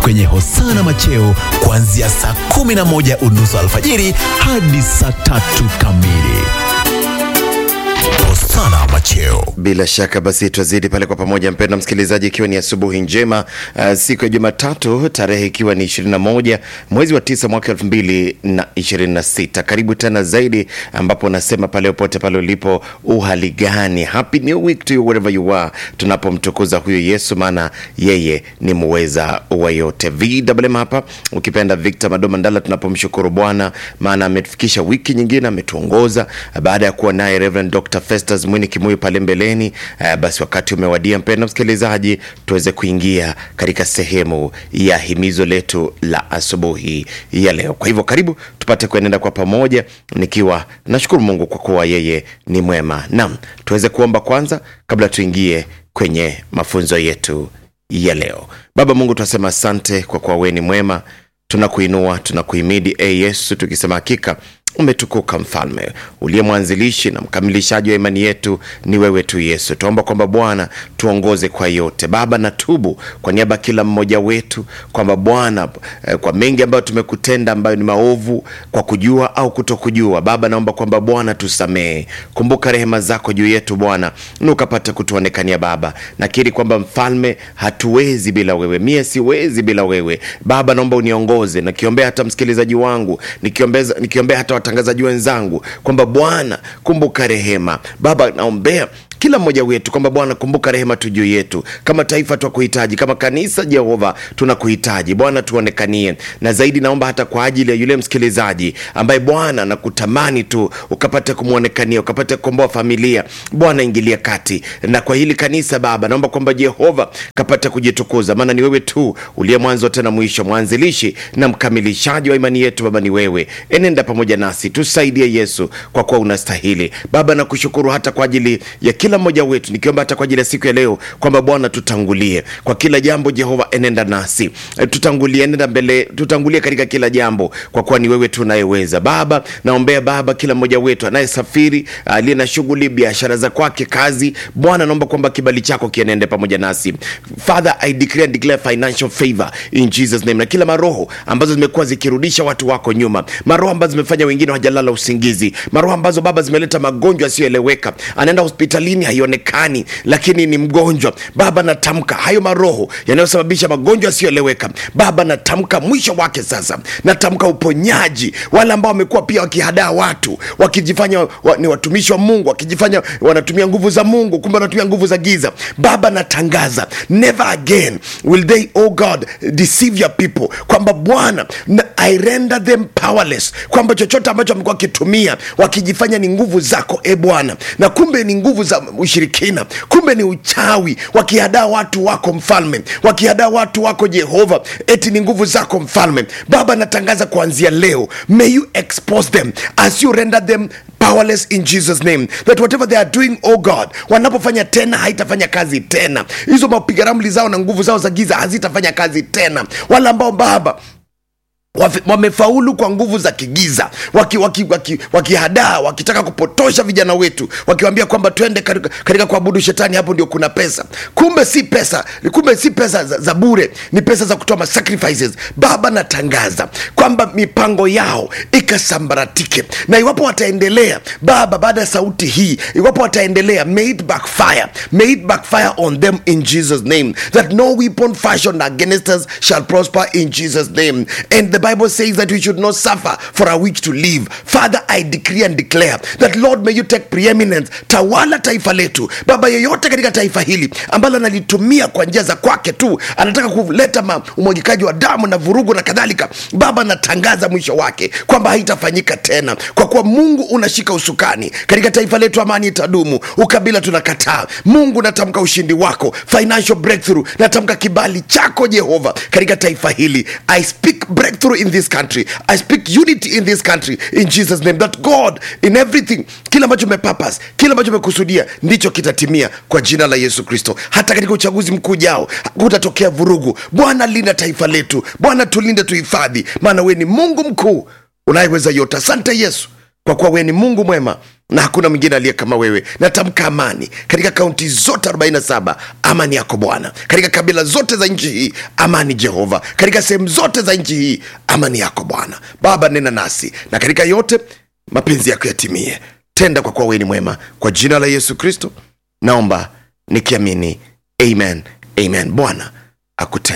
kwenye Hosana Macheo kuanzia saa 11 unusu alfajiri hadi saa tatu kamili. Hosana Macheo. Bila shaka basi twazidi pale kwa pamoja, mpenda msikilizaji, ikiwa ni asubuhi njema uh, siku ya Jumatatu, tarehe ikiwa ni 21 mwezi wa tisa mwaka 2026. Karibu tena zaidi, ambapo nasema pale popote pale ulipo, uhali gani? Happy new week to you wherever you are, tunapomtukuza huyo Yesu, maana yeye ni muweza wa yote. VMM hapa ukipenda Victor Madoma Ndala, tunapomshukuru Bwana maana ametufikisha wiki nyingine, ametuongoza baada ya kuwa naye Reverend Dr. Festus Mwini Kimuyu pale mbeleni. Uh, basi wakati umewadia mpendwa msikilizaji, tuweze kuingia katika sehemu ya himizo letu la asubuhi ya leo. Kwa hivyo karibu tupate kuenenda kwa pamoja, nikiwa nashukuru Mungu kwa kuwa yeye ni mwema. Naam, tuweze kuomba kwanza kabla tuingie kwenye mafunzo yetu ya leo. Baba Mungu, tunasema asante kwa kuwa wewe ni mwema, tunakuinua tunakuhimidi, e Yesu, tukisema hakika umetukuka mfalme uliye mwanzilishi na mkamilishaji wa imani yetu ni wewe tu yesu tuomba kwamba bwana tuongoze kwa yote baba natubu kwa niaba ya kila mmoja wetu kwamba bwana eh, kwa mengi ambayo tumekutenda ambayo ni maovu kwa kujua au kutokujua baba naomba kwamba bwana tusamehe kumbuka rehema zako juu yetu bwana na ukapata kutuonekania baba nakiri kwamba mfalme hatuwezi bila wewe mie siwezi bila wewe baba naomba uniongoze nakiombea hata msikilizaji wangu nikiombea nikiombea hata watangazaji wenzangu kwamba bwana kumbuka rehema baba naombea kila mmoja wetu kwamba bwana kumbuka rehema tu juu yetu kama taifa twakuhitaji kama kanisa jehova tunakuhitaji bwana tuonekanie na zaidi naomba hata kwa ajili ya yule msikilizaji ambaye bwana nakutamani tu ukapate kumwonekania ukapate kukomboa familia bwana ingilia kati na kwa hili kanisa baba naomba kwamba jehova kapate kujitukuza maana ni wewe tu uliye mwanzo tena mwisho mwanzilishi na mkamilishaji wa imani yetu baba ni wewe enenda pamoja nasi tusaidie yesu kwa kuwa unastahili baba nakushukuru hata kwa ajili ya kila mmoja wetu nikiomba hata kwa ajili ya siku ya leo kwamba bwana tutangulie kwa kila jambo jehova enenda nasi E, tutangulie enenda mbele tutangulie katika kila jambo kwa kuwa ni wewe tu unayeweza baba naombea baba kila mmoja wetu anayesafiri aliye na shughuli biashara za kwake kazi bwana naomba kwamba kibali chako kienende pamoja nasi father i declare and declare financial favor in jesus name na kila maroho ambazo zimekuwa zikirudisha watu wako nyuma maroho ambazo zimefanya wengine hawajalala usingizi maroho ambazo baba zimeleta magonjwa yasiyoeleweka anaenda hospitalini haionekani lakini ni mgonjwa baba natamka hayo maroho yanayosababisha magonjwa yasiyoeleweka baba natamka mwisho wake sasa natamka uponyaji wale ambao wamekuwa pia wakihadaa watu wakijifanya wa, ni watumishi wa mungu wakijifanya wanatumia nguvu za mungu kumbe wanatumia nguvu za giza baba natangaza never again will they oh god deceive your people kwamba bwana na- i render them powerless kwamba chochote ambacho wamekuwa wakitumia wakijifanya ni nguvu zako e bwana na kumbe ni nguvu za ushirikina kumbe ni uchawi wakihadaa watu wako mfalme wakihadaa watu wako jehova eti ni nguvu zako mfalme baba natangaza kuanzia leo may you expose them as you render them powerless in jesus name that whatever they are doing oh god wanapofanya tena haitafanya kazi tena hizo mapiga ramli zao na nguvu zao za giza hazitafanya kazi tena wale ambao baba Wafe- wamefaulu kwa nguvu za kigiza wakihadaa waki, waki, wakihadaa, wakitaka kupotosha vijana wetu wakiwambia kwamba twende katika, katika kuabudu shetani hapo ndio kuna pesa kumbe si pesa kumbe si pesa za, za bure ni pesa za kutoa sacrifices baba natangaza kwamba mipango yao ikasambaratike na iwapo wataendelea baba baada ya sauti hii iwapo wataendelea may it backfire may it backfire on them in jesus name that no weapon fashioned against us shall prosper in jesus name and the bible says that we should not suffer for a week to live father i decree and declare that lord may you take preeminence tawala taifa letu baba yeyote katika taifa hili ambalo analitumia kwa njia za kwake tu anataka kuleta ma- umwagikaji wa damu na vurugu na kadhalika baba natangaza mwisho wake kwamba haitafanyika tena kwa kuwa mungu unashika usukani katika taifa letu amani itadumu ukabila tunakataa mungu natamka ushindi wako financial breakthrough natamka kibali chako jehova katika taifa hili i speak breakthrough in this country i speak unity in this country in jesus name that god in everything kila ambacho umepapas kila ambacho umekusudia ndicho kitatimia kwa jina la yesu kristo hata katika uchaguzi mkuu jao kutatokea vurugu bwana linda taifa letu bwana tulinde tuhifadhi maana we ni mungu mkuu unayeweza yote asante yesu kwa kuwa wewe ni mungu mwema na hakuna mwingine aliye kama wewe natamka amani katika kaunti zote 47 amani yako bwana katika kabila zote za nchi hii amani jehova katika sehemu zote za nchi hii amani yako bwana baba nena nasi na katika yote mapenzi yako yatimie tenda kwa kuwa wewe ni mwema kwa jina la yesu kristo naomba nikiamini amen amen bwana akutenda